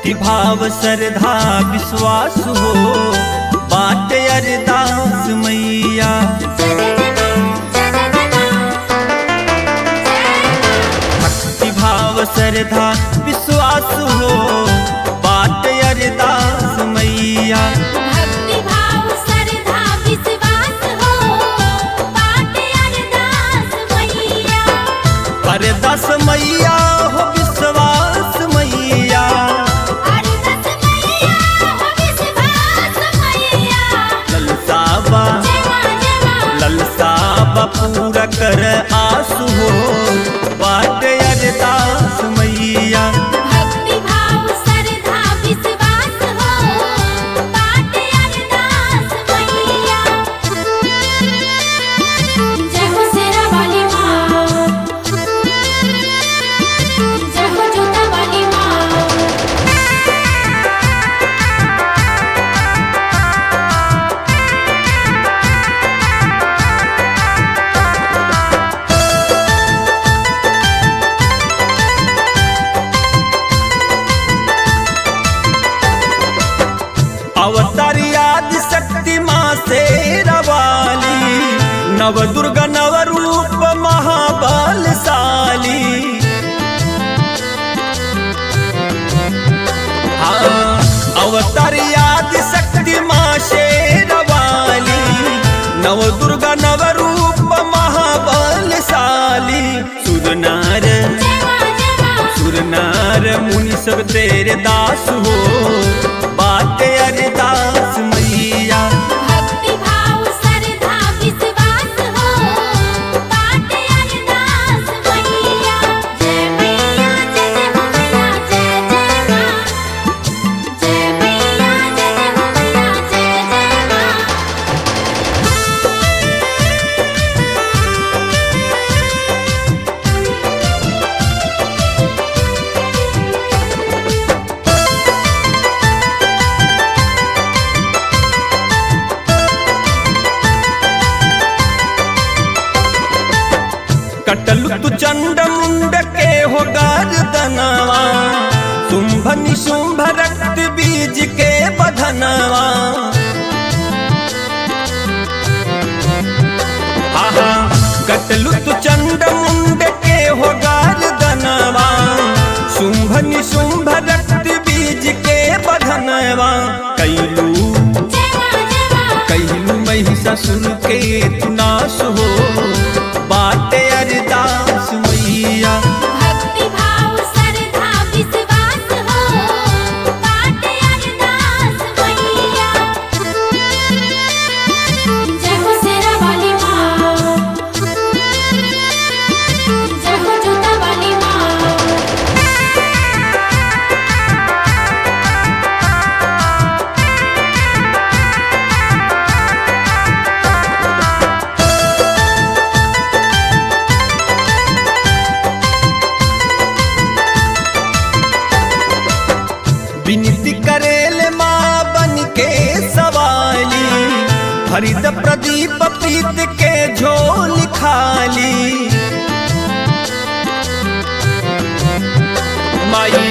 भक्ति भाव श्रद्धा विश्वास हो बाट अरदास मैया भक्ति भाव श्रद्धा विश्वास हो बाट अरदास मैया भक्ति भाव श्रद्धा विश्वास हो बाटे अरदास मैया अरदास मैया हो विश्वास मैया अरदास मैया हो विश्वास मैया ललसाबा जमा जमा ललसाबा पूरा कर आसु हो बाट अरदास मैया भक्ति भाव श्रद्धा विश्वास हो बाटे अरदास मैया जय हो शेरा वाली माँ जय हो जोता वाली माँ अवतार आदि शक्ति माँ से रवाली नव दुर्गा नव रूप महाबलशाली हाँ, अवतार आदि शक्ति माँ से रवाली नव दुर्गा नव रूप महाबलशाली सुरनार जमा जमा सुरनार मुनि सब तेरे दास हो बाटे अरदास मैया भक्ति भाव श्रद्धा विश्वास हो बाटे अरदास मैया जय मैया जय जय हो मैया जय जय माँ जय मैया जय जय हो मैया जय जय माँ कटलु तु चंड मुंड के हो गर्दनवा शुंभ निशुंभ रक्त बीज के बधनवा आहा कटलु तु चंड मुंड के हो गर्दनवा शुंभ निशुंभ रक्त बीज के बधनवा कैलू जमा जमा कैलू महिषासुर के तू नाश हो बाटे अरदास मैया भक्ति भाव श्रद्धा विश्वास हो बाटे अरदास मैया जय हो शेरा वाली माँ जय हो जोता वाली माँ विनती करेल माँ बन के सवाली हरित प्रदीप प्रीत के झोल खाली माई